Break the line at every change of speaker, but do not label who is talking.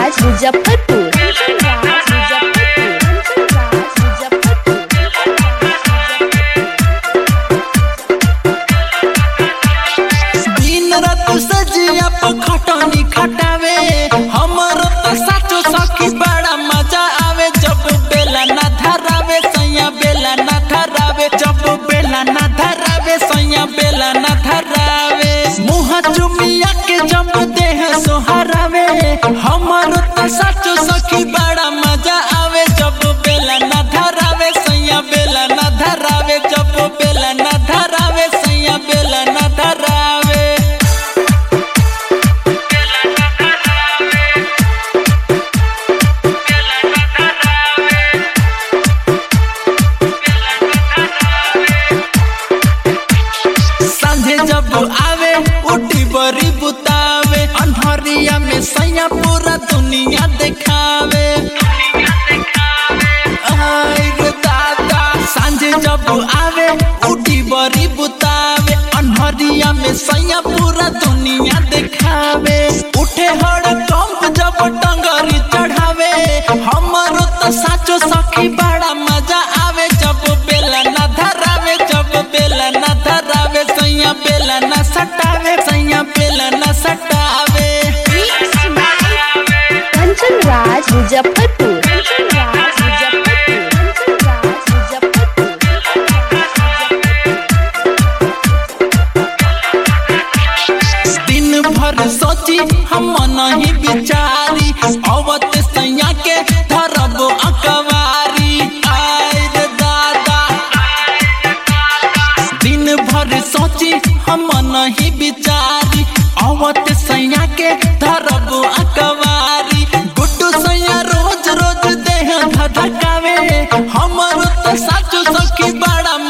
राज मुजफ्फरपुर कंचन राज मुजफ्फरपुर कंचन राज मुजफ्फरपुर
दिन रात सजिया पर खटनी खटावे हमरो तो साचो सखी बड़ा मजा आवे जब बेला ना धरावे सैया बेला ना धरावे जब बेला ना धरावे सैया बेला ना धरावे मुँह चुमिया के जब देह सोहरावे हमरो तो साचो सखी बड़ा मजा आवे जब बेला ना धरावे सैया बेला ना धरावे जब बेला ना धरावे सैया बेला ना धरावे संझे जब आवे उठी बरी बुतावे अनहरिया में सैया पूरा दुनिया देखावे आय रे दादा सांझे जब आवे उठी बरी बुतावे अनहरिया में सैया पूरा दुनिया देखावे उठे हड़ कंप जब टंगरी चढ़ावे हमरो तो साचो सखी बड़ा मजा आवे जब बेला ना धरावे जब बेला ना धरावे सैया बेला ना सटावे सैया बेला ना सटावे
कंचन राज मुजफ्फरपुर कंचन राज मुजफ्फरपुर कंचन राज मुजफ्फरपुर
दिन भर सोची हम नहीं बिचारी अवत सैया के धरब अकवारी आय रे दादा दिन भर सोची हम नहीं बिचारी अवत सैया के धरब अकवारी गुड्डू सैया रोज रोज देह धधकावे हमर तो साचो सखी बड़ा